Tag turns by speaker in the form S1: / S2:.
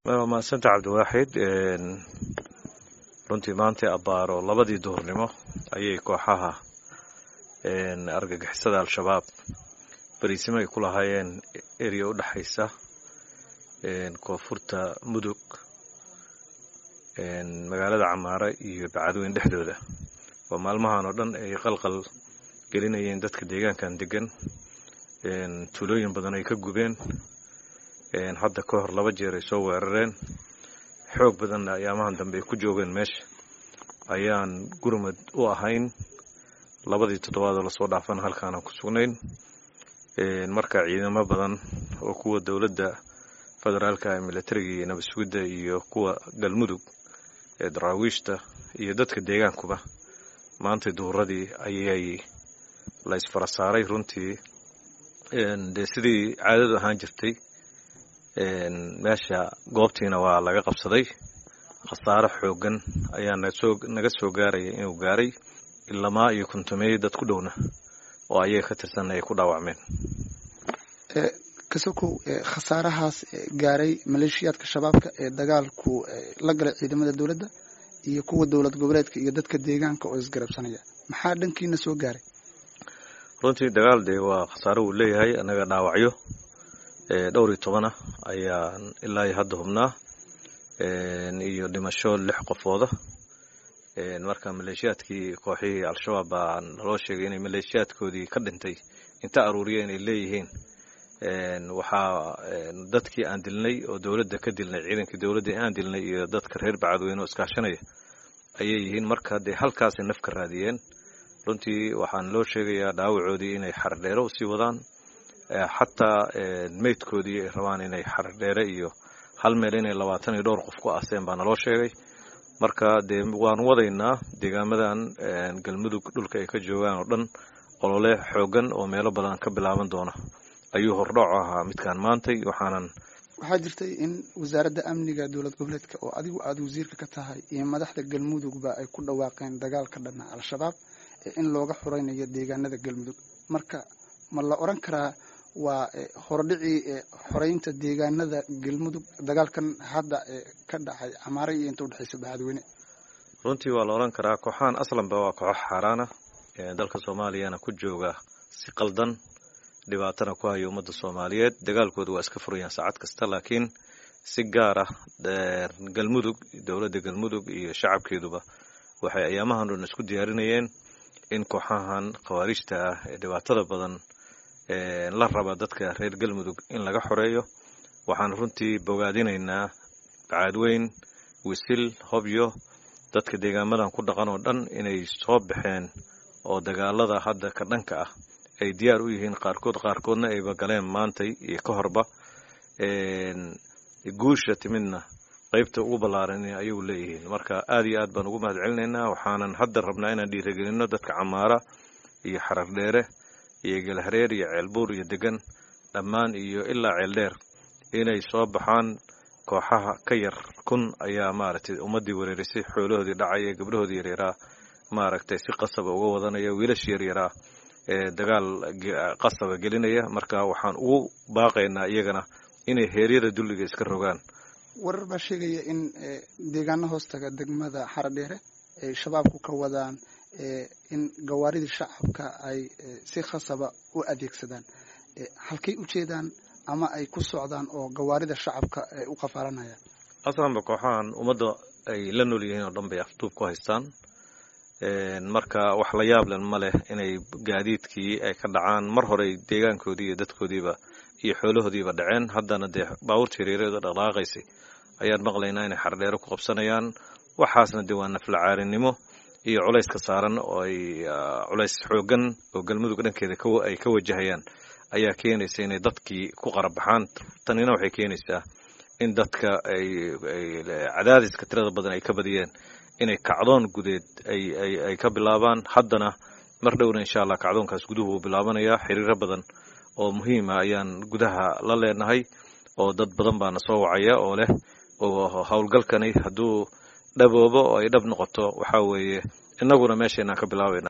S1: waa mahadsanta cabdiwaaxid runtii maanta abbaaro labadii duhurnimo ayay kooxaha argagixisada al-shabaab bariisimo ay ku lahaayeen eriya u dhexaysa koonfurta mudug magaalada camaara iyo bacadweyn dhexdooda oo maalmahan oo dhan ay qalqal gelinayeen dadka deegaankan degan tuulooyin badan ay ka gubeen hadda ka hor laba jeer ay soo weerareen xoog badanna ayaamahan dambe ay ku joogeen meesha ayaan gurmad u ahayn labadii toddobaadoo lasoo dhaafana halkaanaan ku sugnayn marka ciidamo badan oo kuwa dowladda federaalka militariga iyo nabad sugidda iyo kuwa galmudug ee daraawiishta iyo dadka deegaankuba maantay duhuradii ayay la isfara saaray runtii dee sidii caadadu ahaan jirtay meesha goobtiina waa laga qabsaday khasaaro xoogan ayaa naga soo gaaraya inuu gaaray ilamaa iyo kontomeeyo dad ku dhowna oo ayaga ka tirsanna ay ku dhaawacmeen
S2: kasokow khasaarahaas gaaray maleeshiyaadka shabaabka ee dagaalku la galay ciidamada dowladda iyo kuwa dowlad goboleedka iyo dadka deegaanka oo isgarabsanaya maxaa dhankiina soo gaaray
S1: runtii dagaal dee waa khasaaro wuu leeyahay annaga dhaawacyo dhowr iyo tobana ayaan ilaa iyo hadda hubnaa iyo dhimasho lix qofooda marka maleeshiyaadkii kooxihii al-shabaab baa naloo sheegay inay maleeshiyaadkoodii ka dhintay inta aruuriyeen ay leeyihiin waxaa dadkii aan dilnay oo dowladda ka dilnay ciidankii dowladda aan dilnay iyo dadka reer bacadweyne oo iskaashanaya ayay yihiin marka dee halkaasay naf ka raadiyeen runtii waxaan loo sheegayaa dhaawacoodii inay xardheere usii wadaan xataa meydkoodii ay rabaan inay xardheere iyo hal meel inay labaatan iyo dhowr qof ku aaseen baa naloo sheegay marka dee waan wadaynaa deegaamadan galmudug dhulka ay ka joogaan oo dhan olole xoogan oo meelo badan ka bilaaban doona ayuu hordhooc ahaa midkaan maantay waxaanan
S2: waxaa jirtay in wasaaradda amniga dowlad goboleedka oo adigu aada wasiirka ka tahay iyo madaxda galmudugba ay ku dhawaaqeen dagaalka dhana al-shabaab in looga xuraynayo deegaanada galmudug marka ma la odran karaa waa hordhicii xoreynta deegaanada galmudug dagaalkan hadda ka dhacay camaare iyo inta udhexaysa bacadweyne
S1: runtii waa la odhan karaa kooxahan aslanba waa kooxo xaaraana dalka soomaaliyana ku jooga si qaldan dhibaatana ku haya ummadda soomaaliyeed dagaalkooda waa iska furayaan saacad kasta laakiin si gaar ah galmudug dowladda galmudug iyo shacabkeeduba waxay ayaamahan dhan isku diyaarinayeen in kooxahan khawaarijta ah ee dhibaatada badan la raba dadka reer galmudug in laga xoreeyo waxaan runtii bogaadinaynaa bacaadweyn wisil hobyo dadka deegaamadan ku dhaqan oo dhan inay soo baxeen oo dagaalada hadda ka dhanka ah ay diyaar u yihiin qaarkood qaarkoodna ayba galeen maantay iyo ka horba guusha timidna qaybta ugu ballaaran ayagu leeyihiin marka aada iyo aad baan ugu mahad celinaynaa waxaanan hadda rabnaa inaan dhiiragelinno dadka camaara iyo xarar dheere iyo galhareer iyo ceelbuur iyo degan dhammaan iyo ilaa ceeldheer inay soo baxaan kooxaha ka yar kun ayaa maaragtay ummaddii wereerisay xoolahoodii dhacaya gabdhahoodii yaryaraa maaragtay si qasaba uga wadanaya wiilash yaryaraa ee dagaal qasaba gelinaya marka waxaan ugu baaqaynaa iyagana inay heeryada dulliga iska rogaan
S2: warar baa sheegaya in deegaano hoostaga degmada xaradheere ay shabaabku ka wadaan in gawaaridii shacabka ay si khasaba u adeegsadaan halkay u jeedaan ama ay ku socdaan oo gawaarida shacabka ay u qafaalanayaan
S1: aslanba kooxahan ummadda ay la nool yihiin oo dhan bay afduub ku haystaan marka wax la yaablen ma leh inay gaadiidkii ay ka dhacaan mar horey deegaankoodii iyo dadkoodiiba iyo xoolahoodiiba dhaceen haddana dee baabuurta yareereeda dhaqdhaqaaqaysay ayaan maqlaynaa inay xardheero ku qabsanayaan waxaasna dee waa naflacaarinimo iyo culayska saaran oo ay culays xoogan oo galmudug dhankeeda ay ka wajahayaan ayaa keenaysa inay dadkii ku qarabaxaan tanina waxay keenaysaa in dadka ay cadaadiska tirada badan ay ka badiyeen inay kacdoon gudeed ay ka bilaabaan haddana mar dhowna insha allah kacdoonkaas guduhu uu bilaabanayaa xiriiro badan oo muhiima ayaan gudaha la leenahay oo dad badan baana soo wacaya oo leh oo howlgalkani hadduu dhaboobo oo ay dhab noqoto waxaa weeye innaguna meeshaynaan ka bilaabayna